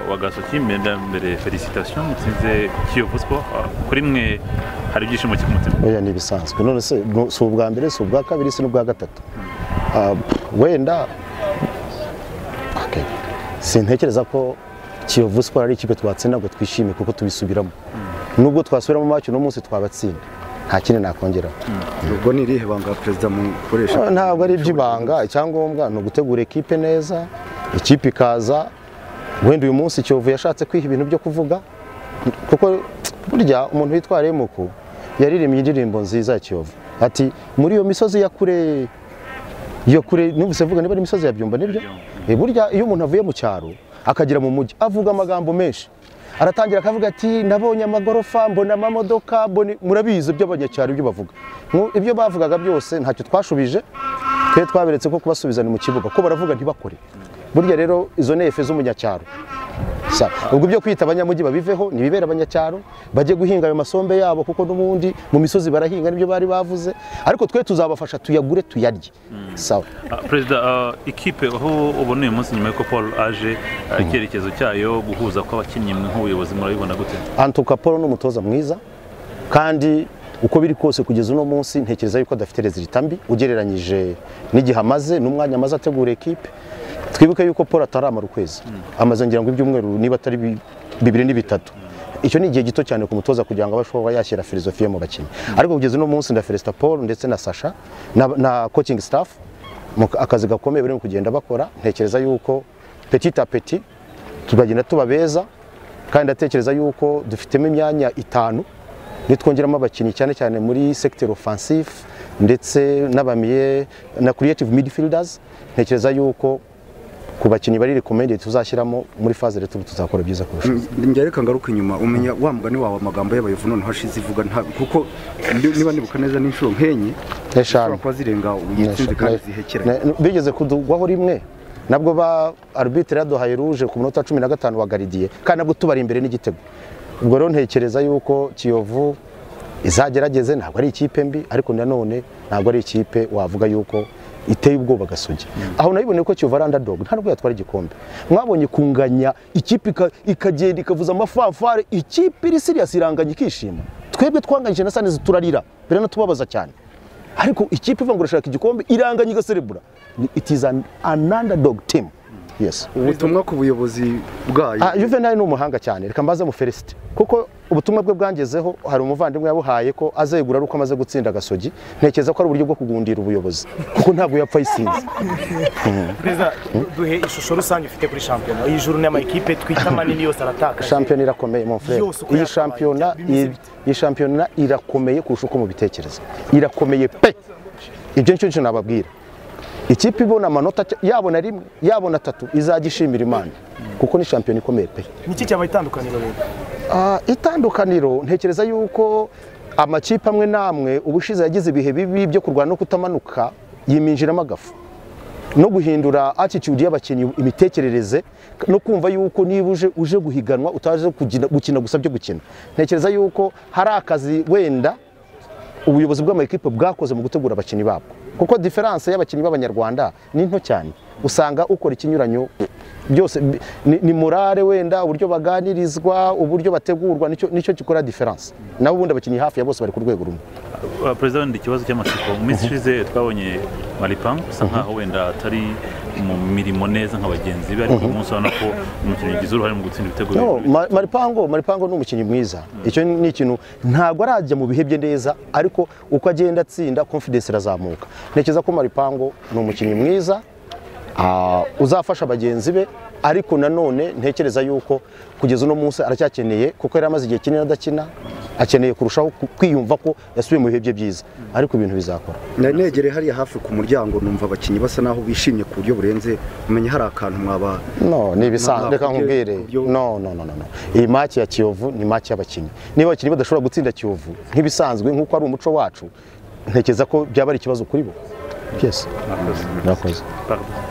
wagasoki mbere felicitations mutsinze kiyovu sport kuri mwe hari ibyishimo cy'umutima oya ni ibisanzwe none se nu- si ubwa mbere si ubwa kabiri si n'ubwa gatatu Ah, wenda okay. sintekereza ko kiyovu siporo ari ikipe twatsinda ngo twishime kuko tubisubiramo nubwo twasubiramo maci uno munsi twabatsinda nta kindi nakongeraho ubwo ni irihe banga perezida mukoresha Ah, ntabwo ari iby'ibanga icyangombwa ni ugutegura ekipe neza ikipe ikaza wenda uyu munsi kiyovu yashatse kwiha ibintu byo kuvuga kuko burya umuntu witwa remuku yaririmbye indirimbo nziza ya kiyovu ati muri iyo misozi ya kure iyo kure numvise vuga niba ari imisozi ya byumba nibyo Eh, burya iyo umuntu avuye mu cyaro akagera mu mujyi avuga amagambo menshi aratangira akavuga ati nabonye amagorofa mbona amamodoka mbona i-" murabizi by'abanyacyaro ibyo bavuga Mu- ibyo bavugaga byose ntacyo twashubije twe twaberetse ko kubasubizana mu kibuga ko baravuga ntibakore burya rero izo ni efe z'umunyacyaro Sa- ubwo ibyo kwita abanyamujyi babiveho ntibibere abanyacyaro bajye guhinga ayo masombe yabo kuko n'ubundi mu misozi barahinga nibyo bari bavuze ariko twe tuzabafasha tuyagure tuyarye sawa Ah, perezida ah, ikipe aho ubona uyu munsi nyuma y'uko paul aje ah, icyerekezo cyayo guhuza kw'abakinnyi mwe nk'ubuyobozi murabibona gute antuka paul ni umutoza mwiza kandi uko biri kose kugeza uno munsi ntekereza yuko adafite rezilita mbi ugereranyije n'igihe amaze n'umwanya amaze ategura ekipe twibuke yuko paul ataramara ukwezi amaze ngira ngo ibyumweru niba atari bi- bibiri ni bitatu icyo ni igihe gito cyane ku mutoza kugira ngo abashe kuba yashyira filozofiye mu bakinnyi ariko kugeza uno munsi na feresita paul ndetse na sasha na, na coaching staff mu ka- akazi gakomeye barimo kugenda bakora ntekereza yuko petit a petit tugagenda tuba beza kandi ndatekereza yuko dufitemo imyanya itanu nitwongeramo abakinnyi cyane cyane muri secteur offensive ndetse n'abamiye na creative midfielders ntekereza yuko ku bakinnyi bari recommended tuzashyiramo muri phase rero tuzakora byiza kurusha njya reka ngaruka inyuma umenya wa mugani wawe amagambo y'abayovu noneho ashize ivuga nta kuko ndi- niba nibuka neza n'inshuro nk'enye eshanu ushobora kuba zirenga Neshatu. uyitsinze kandi zihekeranye Ne- bigeze kudugwaho rimwe nabwo ba arbitre yaduhaye ruje ku munota wa cumi na gatanu wa garidiye kandi nabwo tubari imbere n'igitego ubwo rero ntekereza yuko kiyovu izagerageze ntabwo ari ikipe mbi ariko nanone ntabwo ari ikipe wavuga yuko iteye ubwoba gasugi aho nabiboneye ko kiyovu ari underdog nta nubwo yatwara igikombe mwabonye kunganya ikipe ika- ikagenda ikavuza amafanfare ikipe iri serious iranganya ikishima twebwe twanganyije na sanezi turarira biratubabaza cyane ariko ikipe iva ngo irashaka igikombe iranganya igaserebura Ni- it is an, an underdog team yes ubutumwa ku buyobozi bwayo Ah, Juvenal ni umuhanga cyane reka mbaze mu Felicite kuko ubutumwa bwe bwangezeho hari umuvandimwe yabuhaye ko azegura ari uko amaze gutsinda gasogi ntekereza ko ari uburyo bwo kugundira ubuyobozi kuko ntabwo yapfa isinzi perezida duhe ishusho rusange ufite kuri shampiyona iyi juru n'amakipe twita manini yose aratakaje shampiyona irakomeye mon frere Yose uko iyi yakabaye, shampiyona byaba bimeze iyi- bite? iyi shampiyona irakomeye kurusha uko mubitekereza irakomeye pe ibyo nicyo nicyo nababwira ikipe ibona amanota cya- yabona rimwe yabona atatu izajya ishimira imana kuko ni shampiyona ikomeye pe niki cyaba itandukaniro rero Ah, itandukaniro ntekereza yuko amakipe amwe n'amwe ubushize yagize ibihe bibi byo kurwana no kutamanuka yiminjiramo agafu no guhindura attitude y'abakinnyi imitekerereze no kumva yuko niba uje uje guhiganwa utaje kugina- gukina gusa byo gukina ntekereza yuko hari akazi wenda ubuyobozi bw'amakipe bwakoze mu gutegura abakinnyi babwo kuko diferanse y'abakinnyi b'abanyarwanda ni nto cyane usanga ukora ikinyuranyo byose bi- ni, ni morale wenda uburyo baganirizwa uburyo bategurwa nicyo nicyo gikora diferanse nabo ubundi abakinnyi hafi ya bose bari ku rwego rumwe Ah, perezida wenda ikibazo cy'amatsiko mu minsi ishize twabonye maripang usa nkaho wenda atari mu mirimo neza nka bagenzi be ariko uyu munsi urabona ko umukinnyi ugize uruhare mu gutsinda ibitego no, bibiri. Ma- maripango maripango ni umukinnyi mwiza icyo ni ikintu ntabwo arajya mu bihe bye neza ariko uko agenda atsinda confidence irazamuka ntekereza ko maripango ni umukinnyi mwiza ah, uzafasha bagenzi be ariko nanone ntekereza yuko kugeza uno munsi aracyakeneye kuko yari amaze igihe kinini adakina akeneye kurushaho ku- kwiyumva ko yasubiye mu bihe bye byiza ariko ibintu bizakora nari negereye hariya hafi ku muryango numva abakinnyi basa naho bishimye ku buryo burenze umenya hari akantu mwaba No, ni ibisanzwe. Nta- Reka nta- nkubwire. kubyo- No, no, no, no, no. Iyi maki ya Kiyovu ni maki y'abakinnyi. Niba abakinnyi badashobora gutsinda Kiyovu nk'ibisanzwe nk'uko ari umuco wacu, ntekereza ko byaba ari ikibazo kuri bo. Yes. Murakoze. Murakoze. Pardon.